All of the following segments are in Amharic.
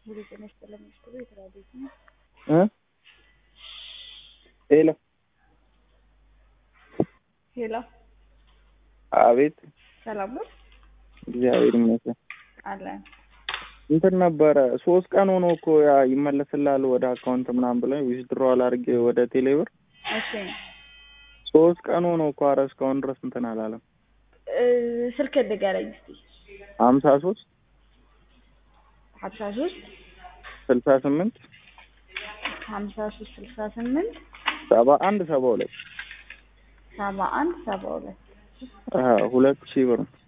ሙሉ ጤና ይስጥልኝ ሚኒስትሩ የተለያዩ ነው። እ ሄሎ ሄሎ አቤት ሰላም ነው እግዚአብሔር ይመስገን። አለን። እንትን ነበረ ሶስት ቀን ሆኖ እኮ ያ ይመለስልሃል ወደ አካውንት ምናምን ብለኝ ዊዝድሮዋል አድርጌ ወደ ቴሌብር እሺ ሶስት ቀን ሆኖ እኮ ኧረ እስካሁን ድረስ እንትን አላለም። እ ስልክ ንገረኝ እስኪ ሀምሳ ሶስት ሀምሳ ሶስት ስልሳ ስምንት ሀምሳ ሶስት ስልሳ ስምንት ሰባ አንድ ሰባ ሁለት ሰባ አንድ ሰባ ሁለት አዎ ሁለት ሺህ ብር ነው።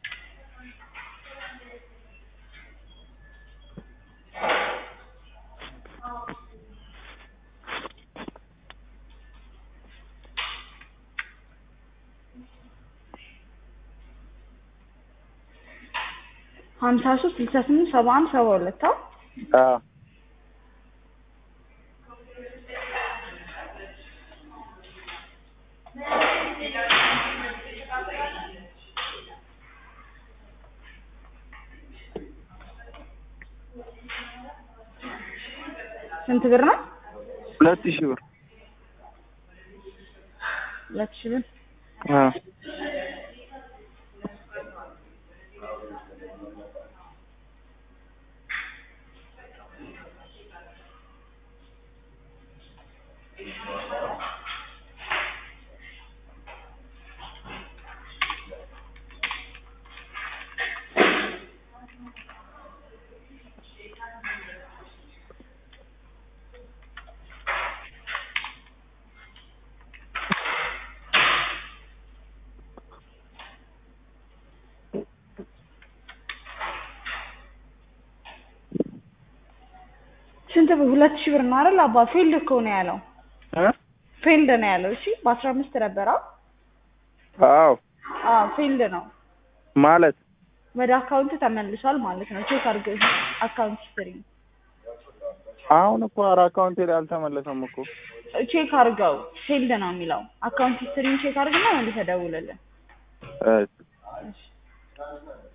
ሀምሳ ሶስት ስልሳ ስምንት ሰባ አንድ ሰባ ሁለት አዎ አዎ ስንት ብር ነው? ሁለት ሺህ ብር ሁለት ሺህ ብር አዎ ስንት ብር? ሁለት ሺህ ብር ነው አይደል? አባ ፊልድ እኮ ነው ያለው እ ፊልድ ነው ያለው። እሺ በአስራ አምስት ነበረ። አዎ አዎ ፊልድ ነው ማለት ወደ አካውንት ተመልሷል ማለት ነው። ቼክ አድርገው አካውንት ሂስትሪ አሁን እኮ ኧረ አካውንቴ ላይ አልተመለሰም እኮ ቼክ አድርገው ፊልድ ነው የሚለው። አካውንት ሂስትሪን ቼክ አድርግና መልሰህ ደውልልን። እሺ እሺ